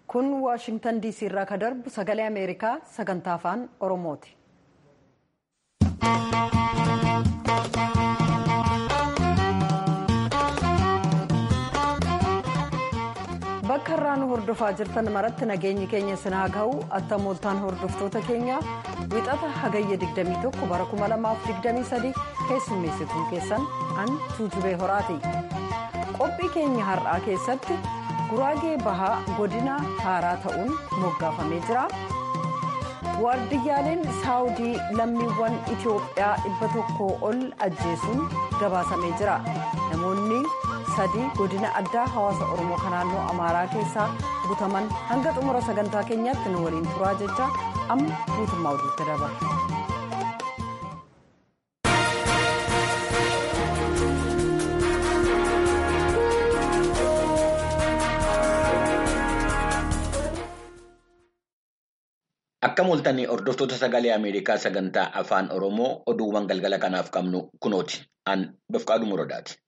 kun waashingtan diisii irraa ka darbu sagalee ameerikaa sagantaa afaan oromooti. bakka irraa nu hordofaa jirtan maratti nageenyi keenya sinaa ga'u attamooltaan hordoftoota keenya wixata hagayya 21 bara 2023 keessummeessituun keessan an tuutubee horaati qophii keenya har'aa keessatti guraagee bahaa godina haaraa ta'uun moggaafamee jira waardiyyaaleen saawudii lammiiwwan itiyoophiyaa dhibba tokko ol ajjeesuun gabaasamee jira namoonni sadii godina addaa hawaasa oromoo kan naannoo amaaraa keessaa butaman hanga xumura sagantaa keenyaatti nu waliin turaa jecha amma guutummaa oduutti dabarra. Akka mul'atan hordoftoota sagalee Ameerikaa sagantaa afaan Oromoo oduuwwan galgala kanaaf qabnu kunooti. An Bafqaaduu Muradaati.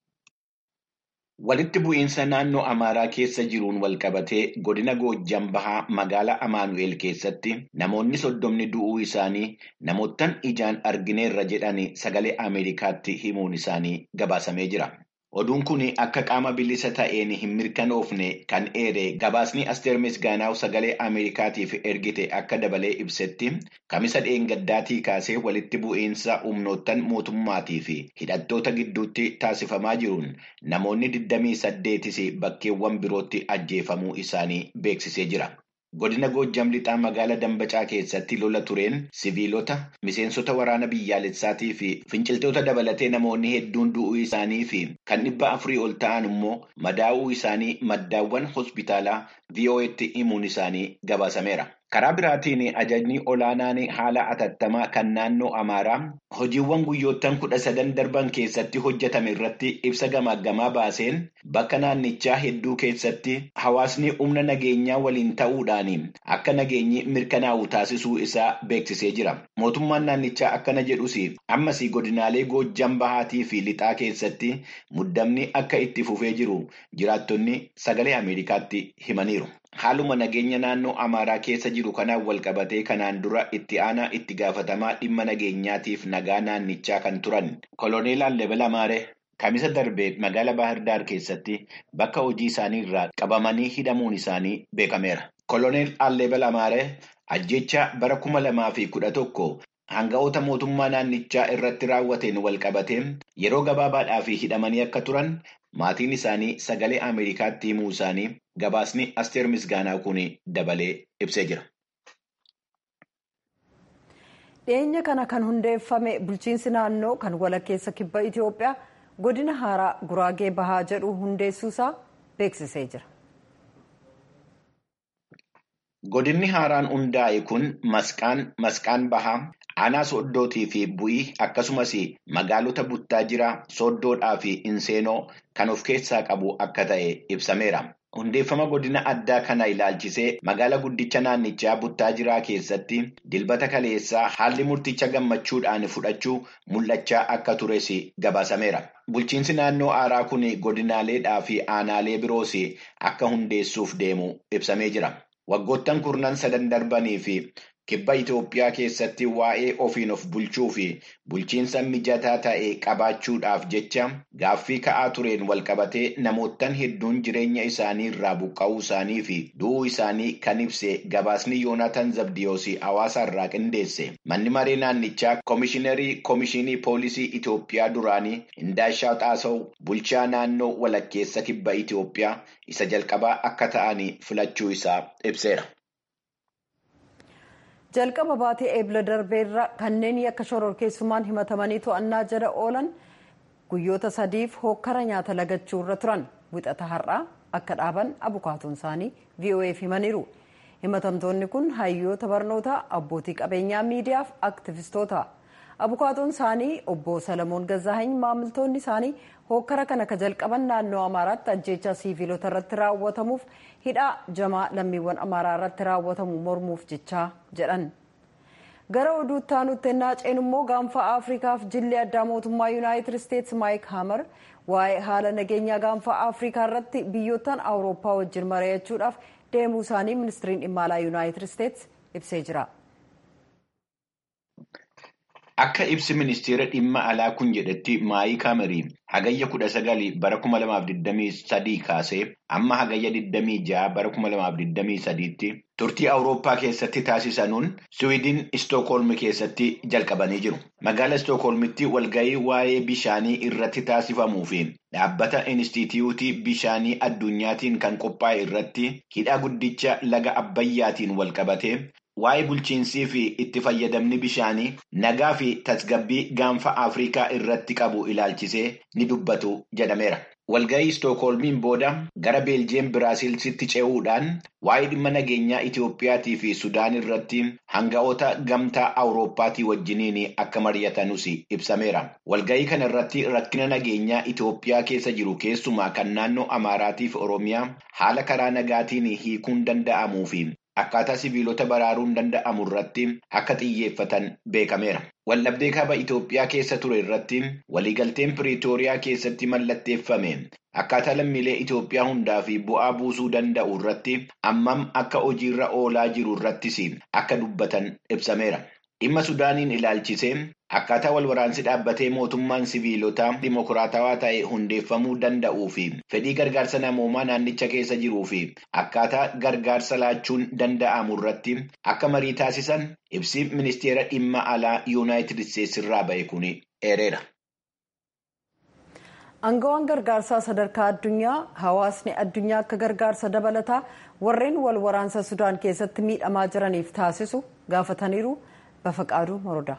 Walitti bu'iinsa naannoo Amaaraa keessa jiruun walqabatee godina Goojjam Bahaa magaalaa Amaanu'eel keessatti namoonni soddomni du'uu isaanii namoottan ijaan argineerra jedhanii sagalee Ameerikaatti himuun isaanii gabaasamee jira. Oduun kun akka qaama bilisa ta'een hin mirkanoofne kan eere gabaasni Asteer Misgaanaaw sagalee Ameerikaatiif ergite akka dabalee ibsetti kamisa dheengaddaatii kaasee walitti bu'iinsa humnoottan mootummaatii fi hidhattoota gidduutti taasifamaa jiruun namoonni 28 bakkeewwan birootti ajjeefamuu isaanii beeksisee jira. Godina Goojjam lixaa magaalaa Dambacaa keessatti lola tureen siviilota miseensota waraana biyyaalessaatii fi finciltoota dabalatee namoonni hedduun du'uu isaanii fi kan dhibba afurii ol ta'an immoo madaa'uu isaanii maddaawwan hospitaalaa VOA'tti himuun isaanii gabaasameera. Karaa biraatiin ajajni olaanaan haala atattamaa kan naannoo Amaaraa hojiiwwan guyyoottan kudha sadan darban keessatti hojjetame irratti ibsa gamaaggamaa baaseen bakka naannichaa hedduu keessatti hawaasni humna nageenyaa waliin ta'uudhaan akka nageenyi mirkanaa'u taasisuu isaa beeksisee jira. Mootummaan naannichaa akkana jedhus ammas godinaalee Goojjam Bahaatii fi Lixaa keessatti muddamni akka itti fufee jiru jiraattonni sagalee Ameerikaatti himaniiru. Haaluma nageenya naannoo Amaaraa keessa jiru kanaan walqabatee kanaan dura itti aanaa itti gaafatamaa dhimma nageenyaatiif nagaa naannichaa kan turan koloneel Allebel Amaaree kamisa darbee magaalaa Baahirdaar keessatti bakka hojii isaanii irraa qabamanii hidhamuun isaanii beekameera. Koloneel Allebel Amaaree ajjecha bara kuma lamaa fi kudha tokko Hanga'oota mootummaa naannichaa irratti raawwateen walqabatee yeroo gabaabaadhaaf hidhamanii akka turan maatiin isaanii sagalee Ameerikaatti himuu isaanii gabaasni Asteer Misgaanaa kun dabalee ibsee jira. dhiyeenya kana kan hundeeffame bulchiinsi naannoo kan walakkeessa kibba Itoophiyaa godina haaraa guraagee bahaa jedhu hundeessuusaa beeksisee jira. Godinni haaraan hundaa'e kun masqaan masqaan bahaa aanaa sooddootii fi bu'ii akkasumas magaalota buttaa jiraa sooddoodhaa fi inseenoo kan of keessaa qabu akka ta'e ibsameera. Hundeeffama godina addaa kana ilaalchisee magaala guddicha naannichaa buttaa jiraa keessatti dilbata kaleessaa haalli murticha gammachuudhaan fudhachuu mul'achaa akka tures gabaasameera. Bulchiinsi naannoo haaraa kun godinaaleedhaa fi aanaalee biroos akka hundeessuuf deemu ibsamee jira. Waggoottan kurnan sadan darbanii fi kibba Itoophiyaa keessatti waa'ee ofiin of bulchuu fi bulchiinsa mijataa ta'e qabaachuudhaaf jecha gaaffii ka'aa tureen walqabatee namoottan hedduun jireenya isaanii irraa buqqa'uu isaanii fi du'uu isaanii kan ibse gabaasni Yoonaatan Zabdiyoos hawaasa irraa qindeesse. Manni maree naannichaa koomishiinarii koomishinii poolisii Itoophiyaa duraanii Indaashaa Xaasaw bulchaa naannoo walakkeessa kibba Itoophiyaa isa jalqabaa akka ta'an filachuu isaa ibseera. jalqaba baatee eebla darbeerra kanneen yakka shororkeessummaan himatamanii to'annaa jala oolan guyyoota sadiif hokkara nyaata lagachuu irra turan wixata har'aa akka dhaaban abukaatoon isaanii voaf himaniiru himatamtoonni kun hayyoota barnootaa abbootii qabeenyaa miidiyaaf aktivistoota abukaatoon isaanii obbo salamoon gazaahany maamiltoonni isaanii hokkara kana ka jalqaban naannoo amaaraatti ajjeechaa siiviilota irratti raawwatamuuf hidhaa jamaa lammiiwwan amaaraa irratti raawwatamu mormuuf jechaa jedhan gara oduutti aanutti ennaa ceenu immoo gaanfa afriikaaf jilli addaa mootummaa yuunaayitid isteetsi maayik haamar waa'ee haala nageenyaa gaanfa afriikaa irratti biyyoottan awurooppaa wajjin mari'achuudhaaf deemuu isaanii ministiriin dhimma alaa yuunaayitid isteetsi ibsee jira. Akka ibsi ministeera dhimma alaa kun jedhetti maayik haamarii hagayya kudha sagali bara kuma lamaaf digdamii sadii kaasee amma hagayya digdamii ja'a bara kuma lamaaf digdamii sadiitti turtii awurooppaa keessatti taasisanuun siwiidin istookholm keessatti jalqabanii jiru. Magaala istookholmitti walgahii waa'ee bishaanii irratti taasifamuu fi dhaabbata inistituutii bishaanii addunyaatiin kan qophaa'e irratti hidha guddicha laga abbayyaatiin walqabate. Waa'ee bulchiinsii fi itti fayyadamni bishaanii nagaa fi tasgabbii gaanfa Afrikaa irratti qabu ilaalchisee ni dubbatu jedhameera. Walgahii Istookholmiin booda gara Beeljeem Biraasilsitti ce'uudhaan waa'ee dhimma nageenyaa Itiyoophiyaatii fi Sudaan irratti hanga'oota gamtaa Awurooppaatii wajjiniin akka mari'atanus ibsameera. Walgahii kana irratti rakkina nageenyaa Itiyoophiyaa keessa jiru keessumaa kan naannoo Amaaraatii fi Oromiyaa haala karaa nagaatiin hiikuun danda'amuu fi akkaataa sibiilota baraaruun danda'amu irratti akka xiyyeeffatan beekameera. Waldhabdee kaaba Itoophiyaa keessa ture irratti waliigalteen Piriitooriyaa keessatti mallatteeffame akkaataa lammiilee Itoophiyaa hundaa fi bu'aa buusuu danda'u irratti ammam akka hojiirra oolaa jiru irrattis akka dubbatan ibsameera. Dhimma Sudaaniin ilaalchisee akkaataa wal waraansi dhaabbatee mootummaan siviilotaa dimokiraatawaa ta'e hundeeffamuu danda'uu fi fedhii gargaarsa namoomaa naannicha keessa jiruu fi akkaataa gargaarsa laachuun danda'amu irratti akka marii taasisan ibsi ministeera dhimma alaa yuunaayitid isteetsi irraa ba'e kun eereera. Aangawaan gargaarsaa sadarkaa addunyaa hawaasni addunyaa akka gargaarsa dabalataa warreen wal waraansa Sudaan keessatti miidhamaa jiraniif taasisu gaafataniiru. Bafaqaaduu Morodaa.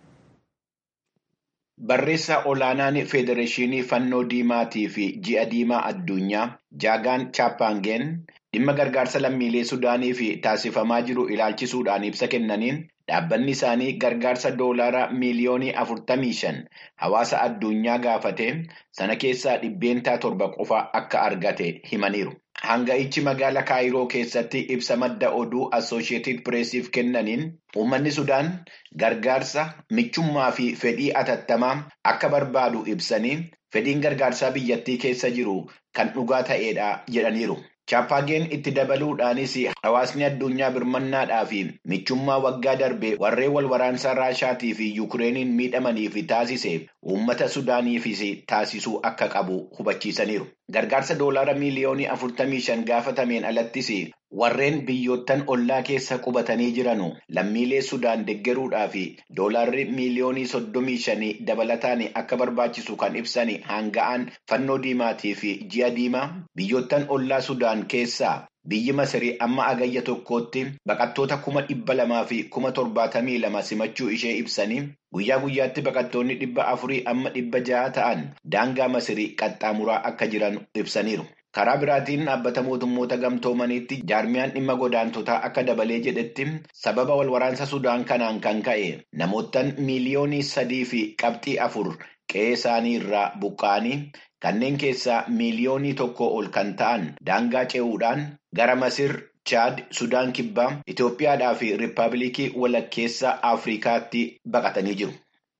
Barreessaa olaanaan Federeeshinii Fannoo Diimaatii fi Ji'a Diimaa Addunyaa Jaagaan Chaappaangeen dhimma gargaarsa lammiilee Sudaaniif taasifamaa jiru ilaalchisuudhaan ibsa kennaniin dhaabbanni isaanii gargaarsa doolaaraa miiliyoonii afurtamii shan hawaasa addunyaa gaafate sana keessaa dhibbeentaa torba qofa akka argate himaniiru. Hanga'ichi magaala Kaayiroo keessatti ibsa madda oduu Assoosheetid Pireesiif kennaniin uummanni Sudaan gargaarsa michummaa fi fedhii atattamaa akka barbaadu ibsanii fedhiin gargaarsaa biyyattii keessa jiru kan dhugaa ta'edha jedhaniiru. Chaappaangeen itti dabaluudhaanis hawaasni addunyaa birmannaadhaa fi michummaa waggaa darbe warreen wal waraansaa Raashaatii fi Yukireeniin miidhamaniif taasise uummata Sudaaniifis taasisuu akka qabu hubachiisaniiru. Gargaarsa doolaara miiliyoonii afurtamii shan gaafatameen alattis warreen biyyoottan ollaa keessa qubatanii jiranu lammiilee Sudaan deggeruudhaa fi doolaarri miiliyoonii soddomii shanii dabalataan akka barbaachisu kan ibsan hanga'aan fannoo diimaatii fi ji'a diimaa biyyoottan ollaa Sudaan keessaa biyyi Masirii amma agayya tokkootti baqattoota kuma dhibba lamaa fi kuma torbaatamii lama simachuu ishee ibsanii guyyaa guyyaatti baqattoonni dhibba afurii amma dhibba jaha ta'an daangaa Masirii qaxxaamuraa akka jiran ibsaniiru. Karaa biraatiin dhaabbata mootummoota gamtoomaniitti jaarmiyaan dhimma godaantotaa akka dabalee jedhetti sababa wal waraansa Sudaan kanaan kan ka'e namoottan miiliyoonii sadii fi qabxii afur qe'ee isaanii irraa buqqa'anii kanneen keessaa miiliyoonii tokko ol kan ta'an daangaa ce'uudhaan gara Masir, Chaad, Sudaan Kibbaa, Itoophiyaadhaa fi Riippaabilikii walakkeessa Afrikaatti baqatanii jiru.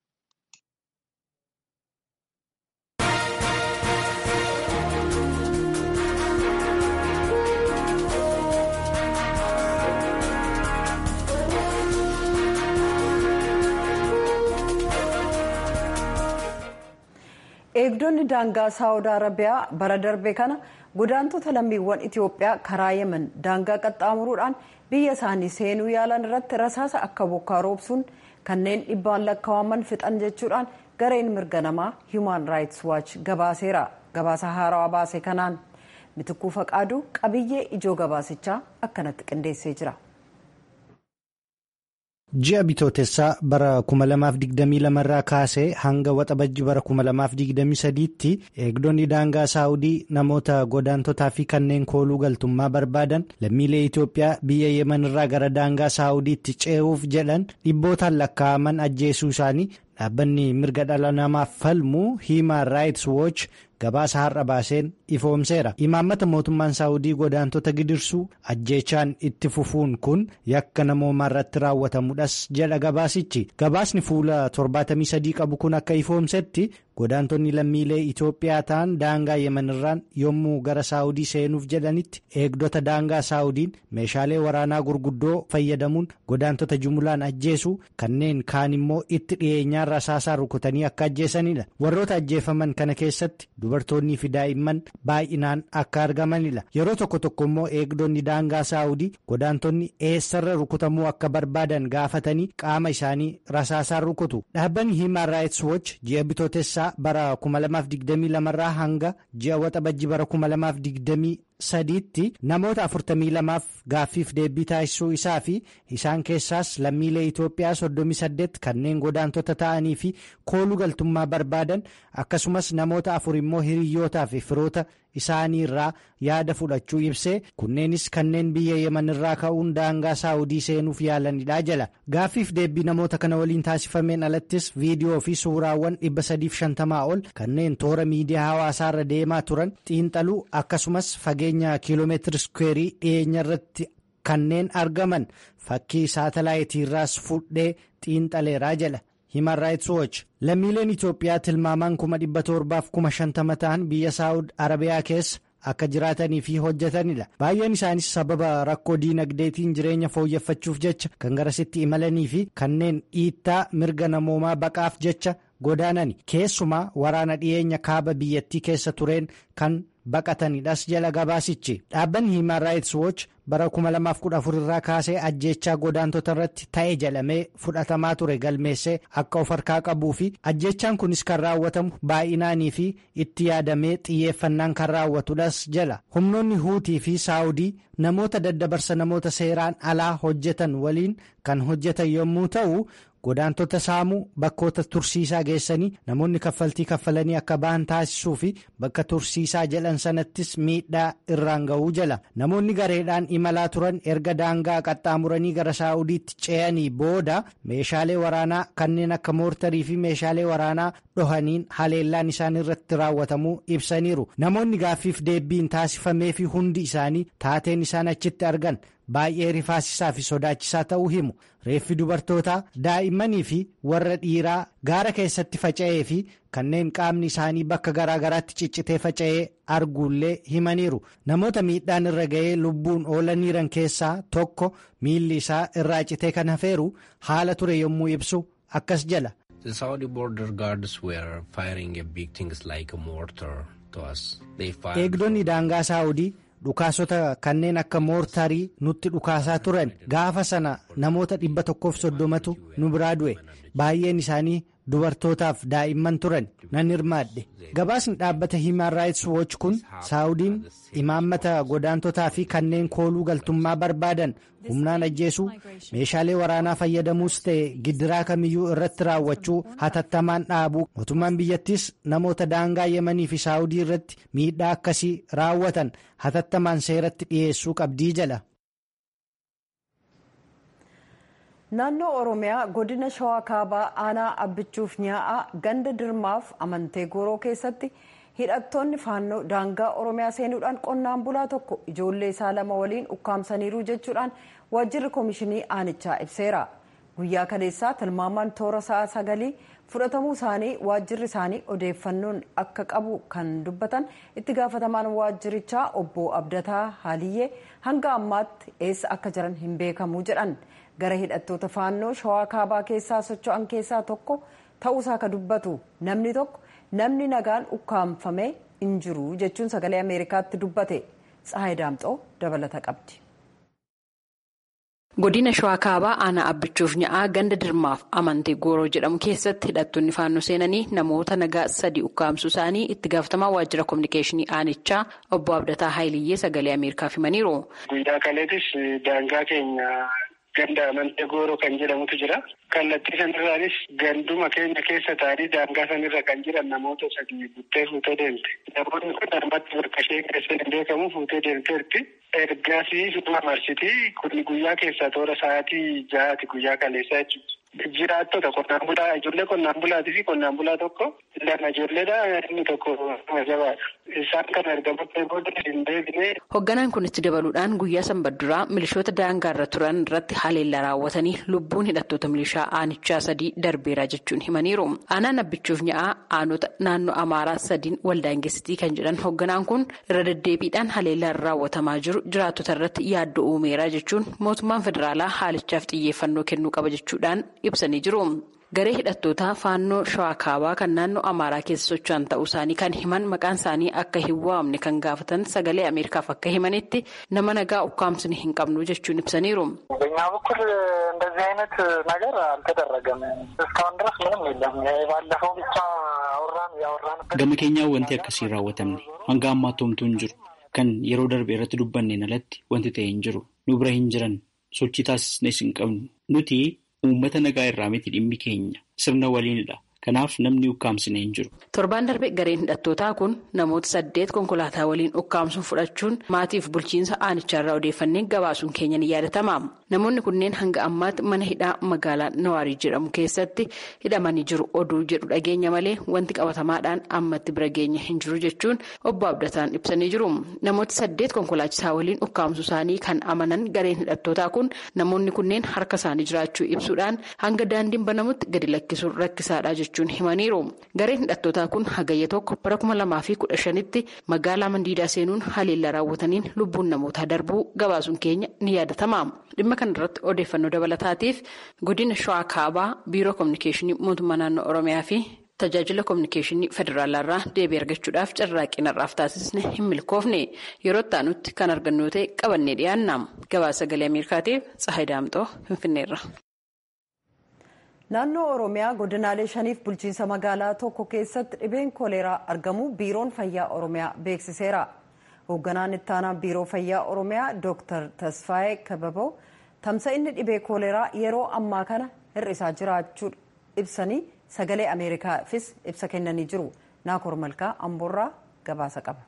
eegdonni daangaa saawud arabiyaa bara darbe kana godaantota lammiiwwan itiyoophiyaa karaa yemen daangaa qaxxaamuruudhaan biyya isaanii seenuu yaalan irratti rasaasa akka bokkaa roobsuun kanneen dhibbaan lakkaa'aman fixan jechuudhaan gareen mirga namaa hiiman raayits waach gabaaseera gabaasa haarawaa baase kanaan mitikuu faqaaduu qabiyyee ijoo gabaasichaa akkanatti qindeessee jira. ji'a bitootessaa bara 2022 irraa kaasee hanga waxabajji bara 2023tti eegdonni daangaa saawudii namoota godaantotaa fi kanneen kooluu galtummaa barbaadan lammiilee itiyoophiyaa biyya yemen irraa gara daangaa saawudiitti ce'uuf jedhan dhibbootaan lakkaa'aman ajjeesuu isaanii dhaabbanni mirga dhala namaaf falmu hiiman raayits wooch gabaasa har'a baaseen ifoomseera imaammata mootummaan saawudii godaantota gidirsuu ajjeechaan itti fufuun kun yakka namoomaa irratti raawwatamudhas jedha gabaasichi gabaasni fuula 73 qabu kun akka ifoomsetti godaantonni lammiilee Itoophiyaa ta'an daangaa yemanirraan yommuu gara saawudii seenuuf jedhanitti eegdota daangaa saawudiin meeshaalee waraanaa gurguddoo fayyadamuun godaantota jumulaan ajjeesuu kanneen kaan immoo itti dhiyeenyaan rasaasaa rukutanii akka ajjeesanidha warroota ajjeefaman kana keessatti dubartoonnii fi daa'imman baay'inaan akka argamanidha yeroo tokko tokko immoo eegdonni daangaa saawudii godaantonni eessarra rukutamuu akka barbaadan gaafatanii qaama isaanii rasaasaan rukutu dhaabbanni hiimaan raayits wooch ji'a bitootessaa bara 2022 irraa hanga ji'a waxabajji bara 2023tti namoota 42f gaaffiif deebii taasisuu isaa fi isaan keessaas lammiilee Itoophiyaa 38 kanneen godaantota ta'anii fi kooluu galtummaa barbaadan akkasumas namoota afur immoo hiriyyootaa fi firoota isaanii irraa yaada fudhachuu ibsee kunneenis kanneen biyya yeman irraa ka'uun daangaa saawudii seenuuf yaalanidha jala gaaffiif deebii namoota kana waliin taasifameen alattis viidiyoo fi suuraawwan 350 ol kanneen toora miidiyaa hawaasaa irra deemaa turan xiinxaluu akkasumas fageenya kiiloomeetiri iskuweerii dhiyeenya irratti kanneen argaman fakkii saatalaayitii irraas fudhee xiinxaleeraa jala. Human Rights Watch lammiileen Itoophiyaa tilmaamaan kuma dhibba torbaaf kuma shantama ta'an biyya Saawud Arabiyaa keessa akka jiraatanii fi hojjetanidha. Baay'een isaanis sababa rakkoo diinagdeetiin jireenya fooyyeffachuuf jecha kan garasitti imalanii fi kanneen dhiittaa mirga namoomaa baqaaf jecha godaanani. Keessumaa waraana dhiyeenya kaaba biyyattii keessa tureen kan baqatanidhas jala gabaasichi. Dhaabbanni Human Rights Watch bara 2014 irraa kaasee ajjeechaa godaantota irratti ta'e jedhamee fudhatamaa ture galmeessee akka of harkaa qabuu fi ajjeechaan kunis kan raawwatamu baay'inaanii fi itti yaadamee xiyyeeffannaan kan raawwatudhas jala humnoonni huutii fi saawudii namoota daddabarsa namoota seeraan alaa hojjetan waliin kan hojjetan yommuu ta'u. godaantota saamuu bakkoota tursiisaa geessanii namoonni kaffaltii kaffalanii akka ba'an taasisuu fi bakka tursiisaa jedhan sanattis miidhaa irraan ga'uu jala namoonni gareedhaan imalaa turan erga daangaa qaxxaamuranii gara saa'udiitti ce'anii booda meeshaalee waraanaa kanneen akka moortarii fi meeshaalee waraanaa dhohaniin haleellaan isaan irratti raawwatamuu ibsaniiru namoonni gaaffiif deebiin taasifamee fi hundi isaanii taateen isaan achitti argan. baay'ee rifaasisaa fi sodaachisaa ta'uu himu reeffi dubartootaa daa'immanii fi warra dhiiraa gaara keessatti faca'ee fi kanneen qaamni isaanii bakka garaa garaatti ciccitee faca'ee arguullee himaniiru namoota miidhaan irra ga'ee lubbuun oolaniiran keessaa tokko miilli isaa irraa citee kan hafeeru haala ture yommuu ibsu akkas jala. The Saudi border guards were firing big things like a mortar to us. Eegdonni daangaa Saawudii. dhukaasota kanneen akka moortarii nutti dhukaasaa turan gaafa sana namoota dhibba tokkoof soddomatu nu biraa du'e baay'een isaanii dubartootaaf daa'imman turan nan hirmaadhe gabaasni dhaabbata Human Rights Watch kun saawudiin imaammata godaantotaa fi kanneen kooluu galtummaa barbaadan humnaan ajjeesuu meeshaalee waraanaa fayyadamuus ta'e gidiraa kamiyyuu irratti raawwachuu hatattamaan dhaabuu mootummaan biyyattis namoota daangaa yemanii fi saawudii irratti miidhaa akkasii raawwatan hatattamaan seeratti dhiyeessuu qabdii jala. naannoo oromiyaa godina shawaa kaabaa aanaa abbichuuf nyaa'aa ganda dirmaaf amantee gooroo keessatti hidhattoonni faannoo daangaa oromiyaa seenuudhaan qonnaan bulaa tokko ijoollee isaa lama waliin ukkaamsaniiru jechuudhaan waajjirri koomishinii aanichaa ibseera guyyaa kaleessaa tilmaamaan toora sa'a sagalii fudhatamuu isaanii waajjirri isaanii odeeffannoon akka qabu kan dubbatan itti gaafatamaan waajjirichaa obbo abdataa haaliyyee hanga ammaatti eessa akka jiran hin beekamu jedhan. gara hidhattoota faannoo shawaa kaabaa keessaa socho'an keessaa tokko ta'uusaa ka dubbatu namni tokko namni nagaan ukkaamfame hin jiru jechuun sagalee ameerikaatti dubbate tsahayi daamxoo dabalata qabdi. godina shawaa kaabaa aanaa abbichuuf nya'aa ganda dirmaaf amantee gooroo jedhamu keessatti hidhattoonni faannoo seenanii namoota nagaa sadii ukkaamsuu isaanii itti gaafatamaa waajjira kominikeeshinii aanichaa obbo abdataa haayiliyyee sagalee ameerikaaf himaniiru. guyyaa kaleetis daangaa keenya. ganda amantee gooroo kan jedhamutu jira. Kallattii sanirraanis ganduma keenya keessa taa'anii daangaa sanirra kan jiran namoota sadii buttee fuutee deemte. Namoonni kun ammatti bakka ishee keessa hin beekamu fuutee deemteerti. Ergasii suma marsitii kun guyyaa keessaa toora sa'aatii ja'aati guyyaa kaleessaa jechuudha. Jiraattota qonnaan bulaa ijoollee qonnaan bulaatii fi qonnaan bulaa tokko lama ijoolleedha inni tokko nama jabaadha. Isaan kan argamutti booda hin deebine. Hoogganaan kun itti dabaluudhaan guyyaa sanbadduraa milishoota daangaarra turan irratti haleellaa raawwatanii lubbuun hidhattoota milishaa aanichaa sadii darbeera jechuun himaniiru. Aanaan abbichuuf nya'aa aanota naannoo Amaaraa sadiin waldaangessitii kan jedhan hoogganaan kun irra deddeebiidhaan haleellaan raawwatamaa jiru jiraattota irratti yaaddoo uumeera jechuun mootummaan federaalaa haalichaaf xiyyeeffannoo kennuu qaba jechuudhaan ibsanii jiru. Garee hidhattootaa faannoo shawaa kaabaa kan naannoo Amaaraa keessa socho'an ta'uu isaanii kan himan maqaan isaanii akka hin waamne kan gaafatan sagalee Ameerikaaf akka himanitti nama nagaa ukkaamsine hin qabnu jechuun ibsaniiru. በእኛ በኩል እንደዚህ አይነት ነገር አልተደረገም። እስካሁን ድረስ ምንም የለም። ባለፈው ብቻ አወራን ያወራንበት Gama keenyaa wanti akkasii hin raawwatamne hanga ammaatti homtuu hin jiru. Kan yeroo darbe irratti dubbanneen alatti wanti ta'e hin jiru. Nu bira hin jiran sochii taasisnes hin qabnu. Nuti uummata nagaa irraa miti dhimmi keenya sirna waliinidha. Kanaaf namni ukkaamsine hin jiru. Torbaan darbe gareen hidhattootaa kun namoota saddeet konkolaataa waliin ukkaamsuun fudhachuun maatiif bulchiinsa aanicharraa odeeffannee gabaasuun keenya ni yaadatama. Namoonni kunneen hanga ammaatti mana hidhaa magaalaa Nawaarii jedhamu keessatti hidhamanii jiru oduu jedhu dhageenya malee wanti qabatamaadhaan ammatti bira geenya hin jiru jechuun obbo Abdataan ibsanii jiru. Namoota saddeet konkolaachisaa waliin ukkaamsuu isaanii kan amanan gareen hidhattootaa kun namoonni kunneen harka isaanii jiraachuu ibsuudhaan hanga daandiin banamutti gadi lakkisuun rakkisaadha jechuun himaniiru. Gareen hidhattootaa kun hagayya tokko bara kuma lamaa fi kudha shanitti magaalaa Mandiidaa seenuun haleellaa raawwataniin lubbuun namootaa darbuu gabaasuun keenya ni yaadatama. Dhimma kana irratti odeeffannoo dabalataatiif godina Shawaa Kaabaa Biiroo Kominikeeshinii Mootummaa Naannoo Oromiyaa fi tajaajila kominikeeshinii federaalaa irraa deebii argachuudhaaf carraaqqii narraaf taasisne hin milkoofne yeroo itti kan argannu ta'e qabannee dhiyaanna. Gabaasa sagalee Ameerikaatiif Tsahayi Daamxoo Finfinneerra. Naannoo Oromiyaa godinaalee shaniif bulchiinsa magaalaa tokko keessatti dhibeen kooleeraa argamu biiroon fayyaa Oromiyaa beeksiseera. Hoogganaan ittaanaa biiroo fayyaa Oromiyaa Dr. Tasfaayee Kababoo tamsa'inni dhibee kooleeraa yeroo ammaa kana hir'isaa jiraachuu ibsanii sagalee Ameerikaafis ibsa kennanii jiru. Naakoor Malkaa Amboorraa gabaasa qaba.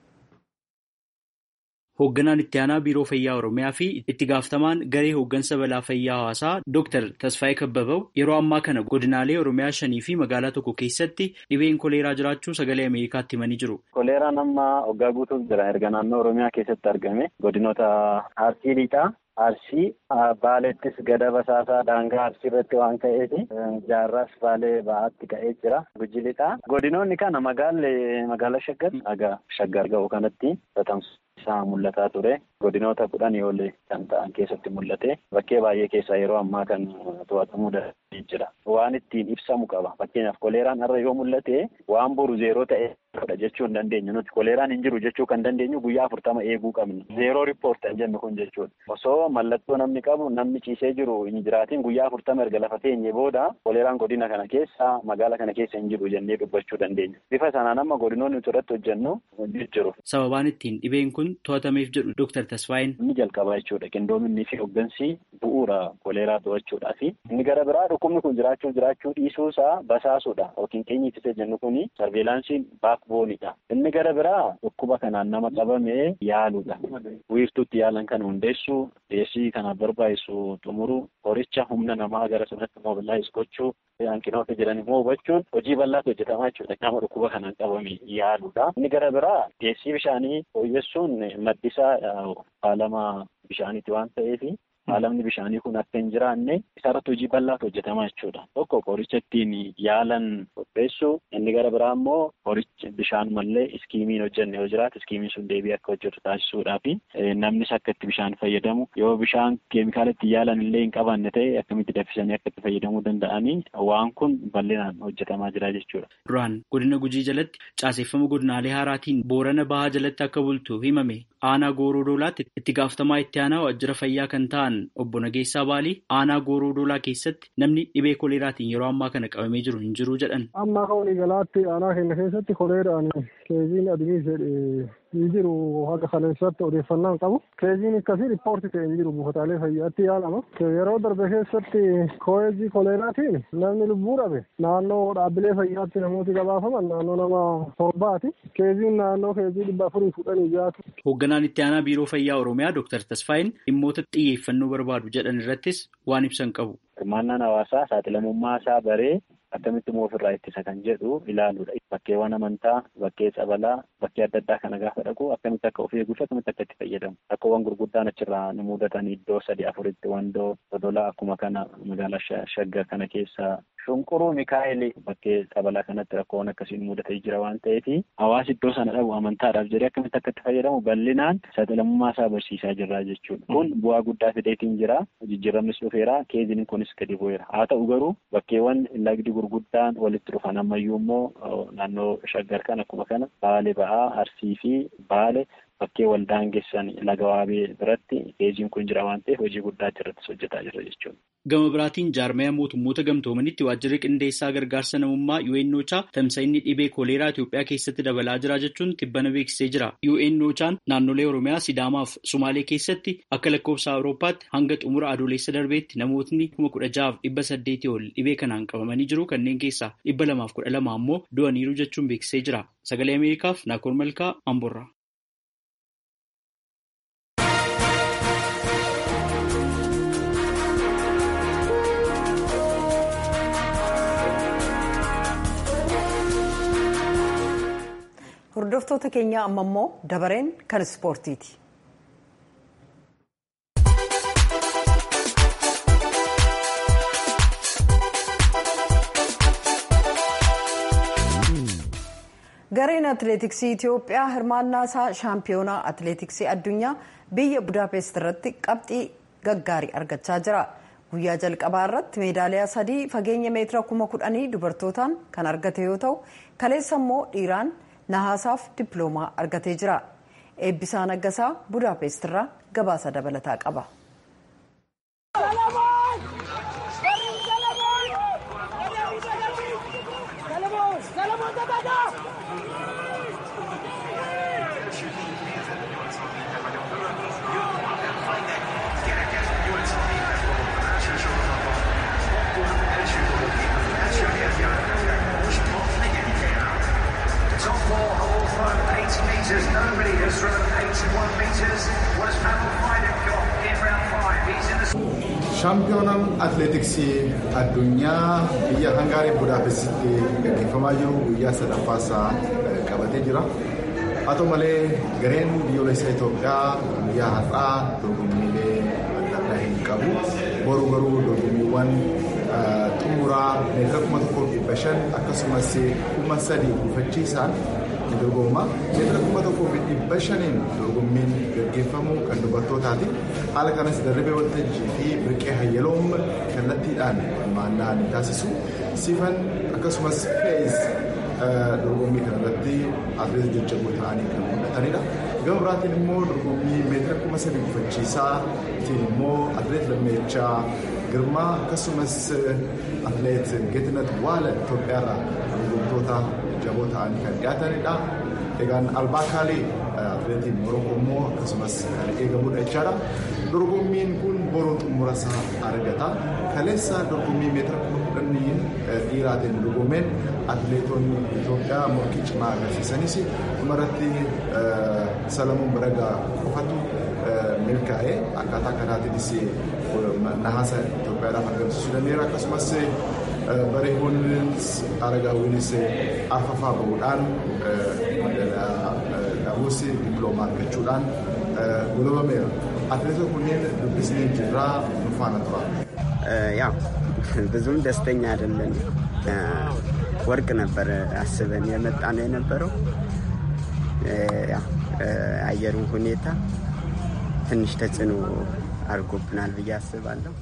Hoogganaan itti aanaa biiroo fayyaa Oromiyaa fi itti gaafatamaan garee hooggansa balaa fayyaa hawaasaa Dr. Tasfaayee Kababoo yeroo ammaa kana godinaalee Oromiyaa shanii fi magaalaa tokko keessatti dhibeen koleeraa jiraachuu sagalee Ameerikaatti himanii jiru. Koleeraan amma waggaa guutuuf jira erga naannoo Oromiyaa keessatti argame godinoota Arsii Lixaa. Arsii Baalettis gada basaasaa daangaa Arsii irratti waan ka'eef jaarraas Baalee ba'aatti ka'ee jira. Guji lixaa. Godinoonni kana magaalli magaala Shaggar aga Shaggar ga'u kanatti tatamsa isaa mul'ataa ture. Godinoota kudhanii ol kan ta'an keessatti mul'ate. Bakkee baay'ee keessaa yeroo ammaa kan to'atamuu danda'ee jira. Waan ittiin ibsamu qaba. Fakkeenyaaf koleeraan har'a yoo mul'ate waan boru zeeroo ta'e jechuu hin dandeenyu. Nuti koleeraan hin jiru jechuu kan dandeenyu guyyaa afurtama eeguu qabna. Zeeroo riippoort kan jennu kun jechuudha. Osoo mallattoo namni qabu namni ciisee jiru hin jiraatiin guyyaa afurtama erga lafa teenye booda koleeraan godina kana keessa magaala kana keessa hin jiru jennee dubbachuu dandeenya. Bifa sanaan amma godinoonni nuti irratti hojjennu jiru. Sababaan ittiin dhibeen kun to'atameef jedhu Dr. Tasfaayeen. Inni jalqabaa jechuudha. Qindoominni fi hooggansi bu'uura koleeraa to'achuudhaa fi inni gara biraa dhukkubni kun jiraachuu jiraachuu dhiisuusaa basaasuudha. Yookiin keenya ittisa jennu kuni sarveelaansiin baakboonidha. Inni gara biraa dhukkuba kanaan nama qabamee yaaluudha. Wiirtuutti yaalan kan hundeessu deessii kanaaf barbaachisu xumuru horicha humna namaa gara sanatti mobilaayiz gochuu hanqinoota jiran immoo hubachuun hojii bal'aatu hojjetamaa jechuudha. Nama dhukkuba kanaan qabame yaaluudha. Inni gara biraa deessii bishaanii fooyyessuun maddisaa faalama bishaaniiti waan ta'eef faalamni bishaanii kun akka hin jiraanne isarratti hojii bal'aatu hojjetamaa jechuudha. Tokko qoricha ittiin yaalan qopheessu inni gara biraa immoo qoricha bishaan mallee iskiimiin hojjenne yoo jiraate iskiimiin sun deebii akka hojjetu taasisuudhaa fi namnis akka itti bishaan fayyadamu yoo bishaan keemikaala ittiin yaalan illee hin qabaanne ta'e akkamitti danfisanii akka itti fayyadamuu danda'anii waan kun bal'inaan hojjetamaa jira jechuudha. Duraan godina Gujii jalatti caaseffama godinaalee haaraatiin Boorana Bahaa jalatti akka bultu himame aanaa Gooroo Doolaatti itti gaafatamaa itti aanaa waajjira fayyaa kan ta'an obbo Nageessaa Baalii aanaa Gooroo Doolaa keessatti namni dhibee koleeraatiin yeroo ammaa kana qabamee jiru hin jiru jedhan. Amma akka waliigalaatti aanaa keenya keessatti koleeraan keeziin adii jedhe hin jiru haga kaleessatti odeeffannaan qabu. Keeziin akkasii riippoorti ta'e hin jiru buufataalee fayyaatti yaalama. Yeroo darbe keessatti koleejii koleeraatiin namni lubbuu dhabe naannoo dhaabbilee fayyaatti namooti gabaafaman naannoo nama torbaati. Keeziin naannoo keezii dhibba afurii fudhanii jaatu. Hoogganaan itti aanaa biiroo fayyaa Oromiyaa Dr. Tasfaayin dhimmoota xiyyeeffannoo barbaadu jedhan irrattis waan ibsan qabu. Hirmaannaan hawaasaa saaxilamummaa isaa baree akkamitti immoo ofirraa ittisa kan jedhu ilaaluudha. Bakkeewwan amantaa, bakkee sabalaa, bakkee adda addaa kana gaafa dhaqu akkamitti akka of eeguu fi akkamitti akka itti fayyadamu. Rakkoowwan gurguddaan achirraa nu mudatan iddoo sadii afuritti wandoo dodolaa akkuma kana magaalaa shaggar kana keessa shunquruu mikaa'el bakkee sabalaa kanatti rakkoowwan akkasiin mudatee jira waan ta'eef hawaasi iddoo sana dhabu amantaadhaaf jedhee akkamitti akka itti fayyadamu bal'inaan saaxilamummaa isaa barsiisaa jirra jechuudha. Kun bu'aa guddaa fideetiin jira. Jijjiiramnis dhufeera. Keeziniin kunis gadi bu'eera. Haa ta'u garuu bakkeewwan lagdi gurguddaan walitti dhufan ammayyuu immoo naannoo shaggar kan akkuma kana baale ba'aa arsii fi baale bakkee waldaangessan laga waabee biratti keeziin kun jira waan ta'eef hojii guddaa irrattis hojjetaa jira jechuudha. Gama biraatiin jaarmaya mootummoota gamtoomanitti waajjirri qindeessaa gargaarsa namummaa UNOChaa tamsa'inni dhibee kooleeraa Itoophiyaa keessatti dabalaa jira jechuun tibbana beeksisee jira. UNOChaan naannolee Oromiyaa, Sidaamaa fi Sumaalee keessatti akka lakkoofsa Awurooppaatti hanga xumura adoolessa darbeetti namootni kuma kudha ja'aaf dhibba saddeetii ol dhibee kanaan qabamanii jiru kanneen keessaa dhibba lamaaf kudha lama ammoo du'aniiru jechuun beeksisee jira. Sagalee Ameerikaaf Naakoor Malkaa Amborraa. Hordoftoota keenya amma immoo dabareen kan ispoortiiti. Gareen atileetiksii Itoophiyaa hirmaannaa isaa shaampiyoonaa atileetiksii addunyaa biyya Budaapest irratti qabxii gaggaarii argachaa jira. Guyyaa jalqabaa irratti meedaaliyaa sadii fageenya meetira kuma kudhanii dubartootaan kan argate yoo ta'u kaleessa immoo dhiiraan nahaasaaf dippiloomaa argatee jira. Eebbisaa Naggasaa Budaapest irraa gabaasa dabalataa qaba. meters. Nobody has thrown 81 meters. What has Pavel Fidek got in round five? He's in the. Shaampiyoonaan atileetiksii addunyaa biyya Hangaarii Budaapestitti gaggeeffamaa jiru guyyaa sadaffaasaa qabatee jira. Haa ta'u malee gareen biyyoolessa Itoophiyaa guyyaa har'aa dorgommiilee adda addaa hin qabu. Boruu garuu dorgommiiwwan xumuraa meetira kuma tokkoo dhibba shan akkasumas kuma sadii gufachiisaan ni dorgomma. Meetira kuma tokkoo fi dhibba shaniin dorgommiin gaggeeffamu kan dubartootaati. Haala kanas darrabee waltajjii fi birqee hayyaloom kallattiidhaan hirmaannaa ni taasisu. Sifan akkasumas fe'is dorgommii kanarratti atileet jajjaboo ta'anii kan mul'atanidha. Gama biraatiin immoo dorgommii meetira kuma sadii gufachiisaa immoo atileet lammeechaa girmaa akkasumas atileet geetinet waala Itoophiyaarraa dorgomtoota jaboo ta'anii kan dhiyaatanidha. Egaan albaakaalee atileetiin Morookoo immoo akkasumas kan eegamudha jechaadha. Dorgommiin kun boruu xumura isaa argata. Kaleessa dorgommii meetira kuma kudhanii dhiiraatiin dorgomeen atileetonni Itoophiyaa morkii cimaa agarsiisanis dhumarratti Salamuun Baragaa qofatu milkaa'ee akkaataa kanaatiinis nahaasa Itoophiyaadhaaf argamsiisuu danda'eera. Akkasumas bareedoonnis aragaawwinis arfafaa bahuudhaan dhabuus dippiloomaa argachuudhaan golobameera. Atileetota kunneen dubbisnee jirraa nu faana tura. ያው ብዙም ደስተኛ አይደለን። ወርቅ ነበር አስበን የመጣ ነው የነበረው። አየሩ ሁኔታ ትንሽ ተጽዕኖ አድርጎብናል ብዬ አስባለሁ።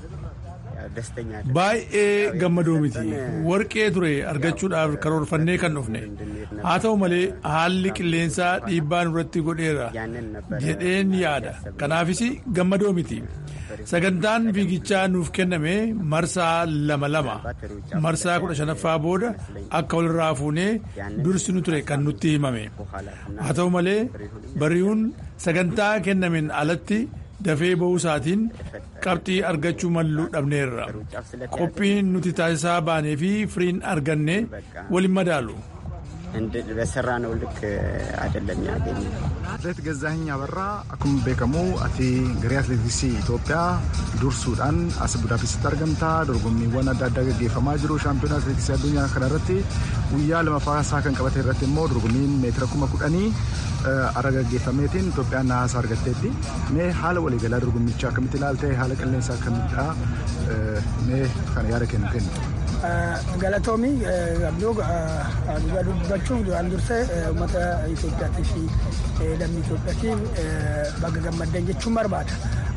baay'ee gammadoo miti warqee ture argachuudhaaf karoorfannee kan dhufne haa ta'u malee haalli qilleensaa dhiibbaa nurratti godheera jedheen yaada kanaafis gammadoo miti sagantaan fiigichaa nuuf kenname marsaa lama lama marsaa kudha shanaffaa booda akka walirraa fuunee dursinu ture kan nutti himame haa ta'u malee bari'uun sagantaa kennameen alatti dafee ba'uu isaatiin qabxii argachuu malluu dhabneerra qophiin nuti taasisaa baanee fi firiin arganne waliin madaalu በሰራነው ልክ አይደለም ያገኘ Atleet Gazaahiny Abarraa akkuma beekamu ati garee atleetiksii Itoophiyaa dursuudhaan as Budaapestitti argamta. Dorgommiiwwan adda addaa gaggeeffamaa jiru. Shaampiyoona atleetiksii addunyaa kana irratti guyyaa lamaffaa isaa kan qabate irratti immoo dorgommiin meetira kuma kudhanii ara gaggeeffameetiin Itoophiyaan nahaasa argatteetti. Mee haala waliigalaa dorgommichaa akkamitti ilaalte haala qilleensaa akkamiidha mee kana yaada kennu kennu. Galatoomii abduu dhugaa dubbachuuf duraan dursee uummata Itoophiyaatii fi lammii Itoophiyaatiif baga gammaddan jechuun barbaada.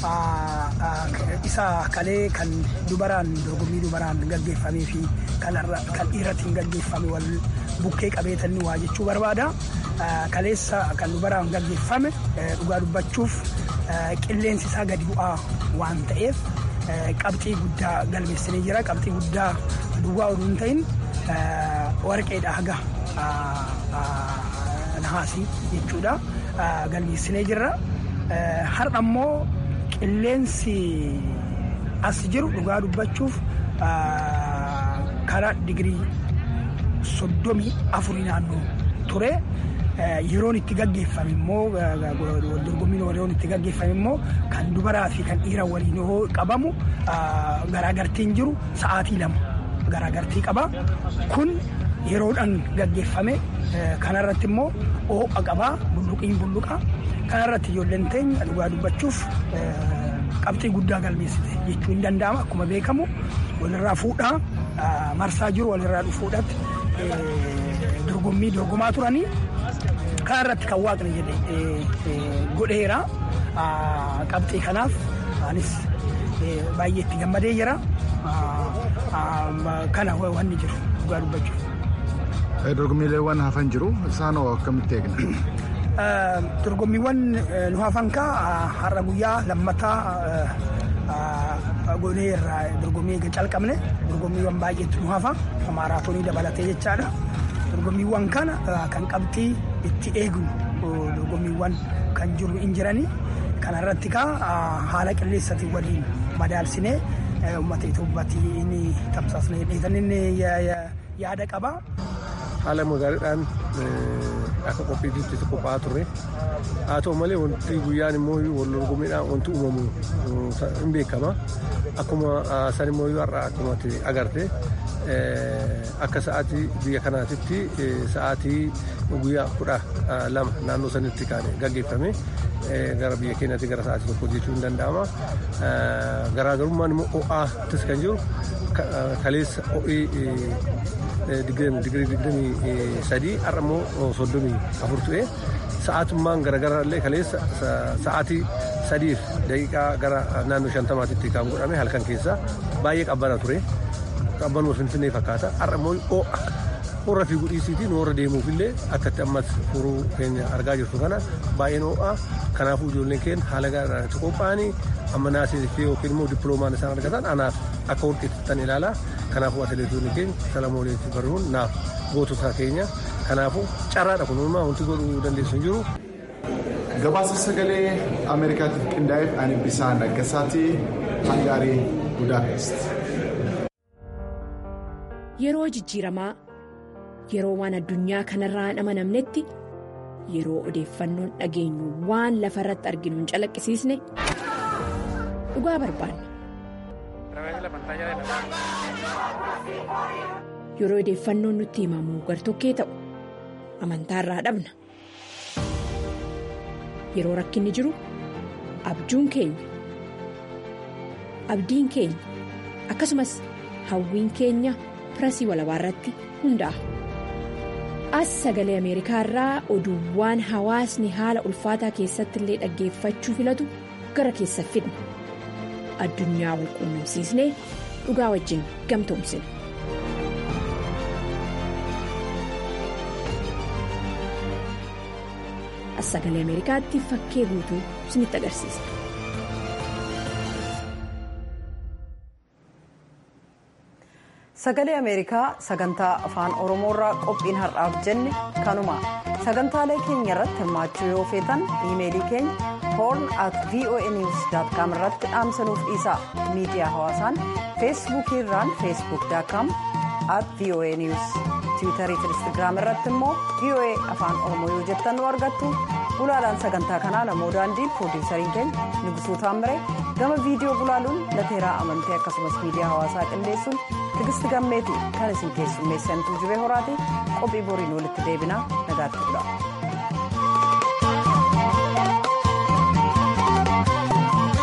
Isa kalee kan dubaraan dorgommii dubaraan gaggeeffamee fi kan dhiiratiin gaggeeffame wal bukkee qabeetanni waa jechuu barbaada. Kaleessa kan dubaraan gaggeeffame dhugaa dubbachuuf qilleensi isaa gadi bu'aa waan ta'eef qabxii guddaa galmeessinee jira. Qabxii guddaa duwwaa oduu hin ta'in warqeedha haga nahaasii jechuudha. Galmeessinee jirra. Har'a immoo qilleensi as jiru dhugaa dubbachuuf karaa digirii soddomii afurii naannoo ture. Yeroon itti gaggeeffame immoo dorgommiin yeroon itti gaggeeffame immoo kan dubaraa fi kan dhiiraa waliin yoo qabamu garaagartiin jiru sa'aatii lama garaagartii qaba. Kun yeroodhaan gaggeeffame kanarratti immoo oo'a qabaa bulluqiin bulluqa. Kanarratti ijoolleen teenya dhugaa dubbachuuf qabxii guddaa galmeessite jechuun ni danda'ama. Akkuma beekamu walirraa fuudhaa marsaa jiru walirraa dhufuudhaatti dorgommii dorgomaa turanii. Kan irratti kan waaqni jedhe godheera. Qabxii kanaaf anis baay'ee itti gammadee jira. Kana wanni jiru dhugaa dubbachuuf. Dorgommiileewwan hafan jiru isaan hoo akkamitti eegna? Dorgommiiwwan nu hafan kaa har'a guyyaa lammataa godhee irraa dorgommii calqabne dorgommiiwwan baay'eetu nu hafa maaraatoonii dabalatee jechaadha. dorgommiiwwan kana kan qabxii itti eegnu dorgommiiwwan kan jiru hin jirani kana irratti kaa haala qilleensaatiin waliin madaalsinee uummata Itoophiyaatii inni tamsaasnee dheetan inni yaada qaba. Haala magaaliidhaan akka qophiitti qophaa'aa turre haa ta'u malee wanti guyyaan immoo wal dorgommiidhaan wanti uumamu hin beekama akkuma san immoo har'a akkuma agarte akka sa'aatii biyya kanaatitti sa'aatii guyyaa kudha lama naannoo sanitti kan gaggeeffame gara biyya keenyaatti gara sa'aatii tokko jechuun ni danda'ama. Garaagarummaan immoo ho'aattis kan jiru kaleessa ho'ii digirii digdamii sadii har'a immoo soddomii afur tu'e sa'aatummaan garaagaraa illee kaleessa sa'aatii sadiif daqiiqaa gara naannoo shantamaatitti kan godhame halkan keessa baay'ee qabbana ture. qabbanuma finfinnee fakkaata har'a immoo ho'a warra fi gudhiisiitiin warra deemuuf illee akkatti ammas furuu keenya argaa jirtu kana baay'een ho'a kanaafuu ijoolleen keenya haala gaariitti qophaa'anii amma naasii fi yookiin immoo dippiloomaan isaan argatan anaaf akka warqeettan ilaala kanaafuu atileetonni keenya salamooleetti baruun naaf gootota keenya kanaafuu carraadha kun uumaa wanti godhuu dandeessu hin jiru. Gabaasa sagalee Ameerikaatiif qindaa'eef ani bisaan Naggasaatii Hangaarii Budaapest. Yeroo jijjiiramaa yeroo waan addunyaa kanarraa hin amanamnetti yeroo odeeffannoon dhageenyu waan lafa irratti arginu hin calaqqisiisne dhugaa barbaanna. Yeroo odeeffannoon nutti himamu gartokkee ta'u amantaarraa dhabna. Yeroo rakkinni jiru abjuun keenya abdiin keenya akkasumas hawwiin keenya. pirasii walabaa irratti hundaa'a. As sagalee Ameerikaa irraa oduuwwan hawaasni haala ulfaataa keessatti illee dhaggeeffachuu filatu gara keessa fidna. Addunyaa wal quunnamsiisnee dhugaa wajjin gamtoomsina. As sagalee Ameerikaatti fakkee guutuu isinitti agarsiisa. Sagalee Ameerikaa sagantaa afaan Oromoorraa qophiin har'aaf jenne kanuma sagantaalee keenya irratti hirmaachuu yoo feetan iimeelii keenya horn at voanews.com irratti dhaamsanuuf dhiisaa miidiyaa hawaasaan feesbuukii irraan feesbuuk.com at voanews tiwiitarii fi instaagiraam irratti immoo voa afaan oromoo yoo jettan nu argattu gulaalaan sagantaa kanaa namoo daandii piroodiisariin keenya nugusuu taammire gama viidiyoo gulaaluun lateeraa amantee akkasumas miidiyaa hawaasaa qindeessuun tigisti gammeeti kan isin keessummeessantuu jibee horaati qophii boriin walitti deebinaa nagaatti bula.